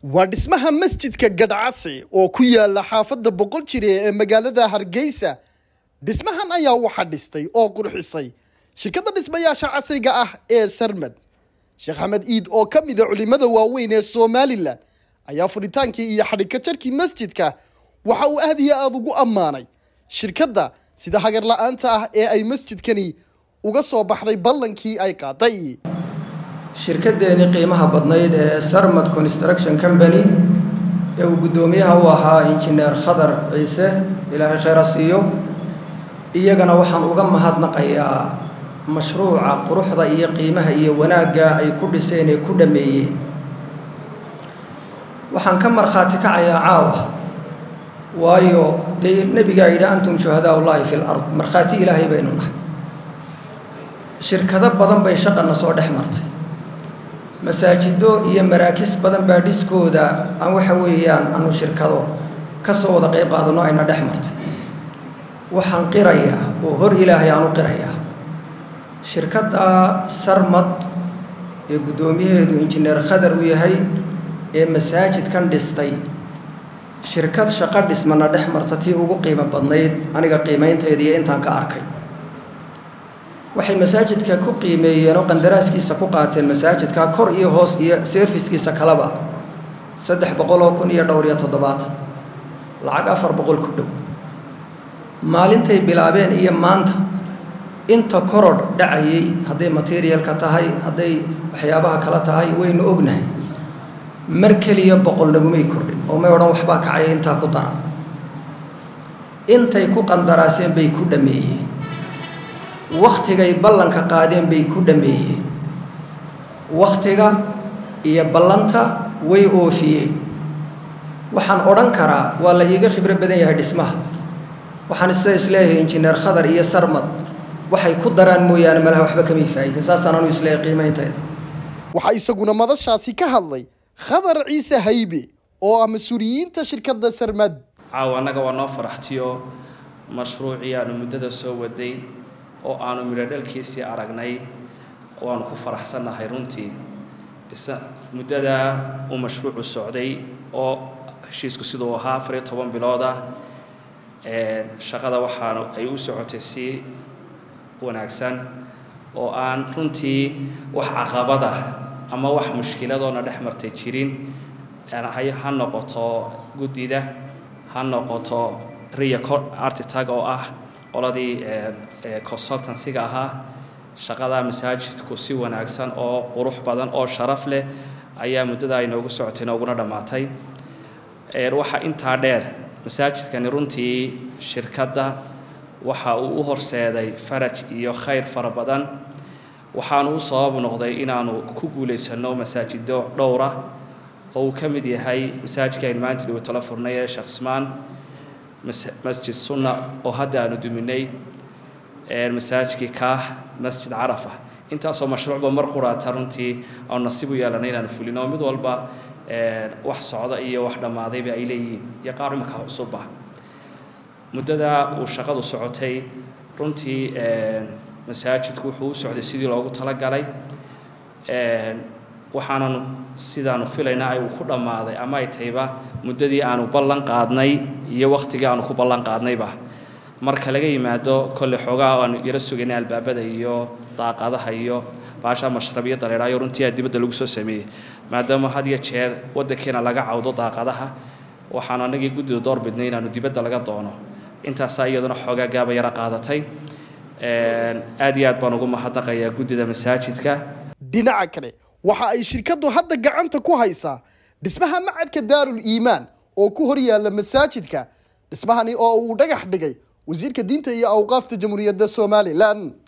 waa dhismaha masjidka gadhcase oo ku yaala xaafadda boqol jire ee magaalada hargeysa dhismahan ayaa waxa dhistay oo qurxisay shirkadda dhismayaasha casriga ah ee sarmad sheekh axmed iid oo ka mida culimada waaweyn ee somalilan ayaa furitaankii iyo xadhigka jarkii masjidka waxa uu aad iyo aada ugu ammaanay shirkadda sida hagar la-aanta ah ee ay masjidkani uga soo baxday ballankii ay qaaday shirkaddeennii qiimaha badnayd ee sarmad construction company ee uu guddoomiyaha u ahaa injineer khadar ciise ilaahay khayra siiyo iyagana waxaan uga mahadnaqayaa mashruuca quruxda iyo qiimaha iyo wanaagga ay ku dhiseen ee ku dhammeeyeen waxaan ka markhaati kacayaa caawa waayo dee nebigaa yidhi antum shuhadaa ullaahi fi lard markhaati ilaahay baynu nahay shirkado badan bay shaqana soo dhex martay masaajido iyo maraakis badan baa dhiskooda aan waxa weeyaan anu shirkado ka soo wada qayb qaadano ayna dhex martay waxaan qirayaa oo hor ilaahay aan u qirayaa shirkadda sarmad ee guddoomiyaheedu injineer khadar u yahay ee masaajidkan dhistay shirkad shaqo dhismana dhex marta tii ugu qiimo badnayd aniga qiimaynteeda iyo intaan ka arkay waxay masaajidka ku qiimeeyeen oo qandaraaskiisa ku qaateen masaajidka kor iyo hoos iyo serviskiisa kaleba saddex boqoloo kun iyo dhowr iyo toddobaatan lacag afar boqol ku dhow maalintay bilaabeen iyo maanta inta korodh dhacayay hadday materialka tahay hadday waxyaabaha kala tahay waynu ognahay mar keliya boqol nagumay kordhin oo may odhan waxbaa kacaya intaa ku dara intay ku qandaraaseen bay ku dhammeeyeen wakhtigay ballanka qaadeen bay ku dhammeeyeen wakhtiga iyo ballanta way oofiyeen waxaan odhan karaa waa la iiga khibro badan yahay dhismaha waxaan isa isleeyahay injineer khadar iyo sarmad waxay ku daraan mooyaane malaha waxba kamay faa'idin saasaan anu isleeyahay qiimayntayda waxaa isaguna madashaasi ka hadlay khadar ciise haybe oo ah mas-uuliyiinta shirkadda sarmad caawa annaga waa noo faraxtiyo mashruucii aanu muddada soo waday oo aanu midho dhalkiisii aragnay waanu ku faraxsannahay runtii isa muddadaa uu mashruucu socday oo heshiisku siduu ahaa afar iyo toban bilooda shaqada waxaanu ay u socotay si wanaagsan oo aan runtii wax caqabada ama wax mushkiladoona dhex martay jirin ha noqoto guddida ha noqoto riya artitag oo ah qoladii consultancyga ahaa shaqada masaajidku si wanaagsan oo qurux badan oo sharaf leh ayaa muddada ay noogu socotay nooguna dhammaatay waxaa intaa dheer masaajidkani runtii shirkadda waxa uu u horseeday faraj iyo khayr fara badan waxaanu u sabab noqday inaanu ku guulaysanno masaajido dhowra oo uu ka mid yahay masaajidka aynu maanta dhigo tala furnay ee sheekh ismaan masjid sunna oo hadda aanu duminay masaajidkii kaah masjid carafa intaasoo mashruucba mar quraata runtii aanu nasiib u yeelanay inaanu fulino mid walba wax socda iyo wax dhammaadayba ay leeyihiin iyo qaar imika cusubba muddada uu shaqadu socotay runtii masaajidku wuxuu u socday sidii loogu talagalay waxaanan sidaanu filaynaa ay uu ku dhammaaday ama ay tahayba muddadii aanu ballan qaadnay iyo wakhtigii aanu ku ballan qaadnayba marka laga yimaado kolle xoogaa aanu yaro sugaynay albaabada iyo daaqadaha iyo baasha mashrabiyo dareeraayo runtii aa dibadda lagu soo sameeyey maadaama had iyo jeer waddankeena laga cawdo daaqadaha waxaanu annagii guddida door bidnay inaanu dibadda laga doono intaasaa iyaduna xoogaa gaaba yaro qaadatay aad iyo aad baan ugu mahadnaqayaa guddida masaajidka dhinaca kale waxa ay shirkaddu hadda gacanta ku haysaa dhismaha macadka daarul iimaan oo ku hor yaalla masaajidka dhismahani oo uu dhagax dhigay wasiirka diinta iyo awqaafta jamhuuriyadda somalilan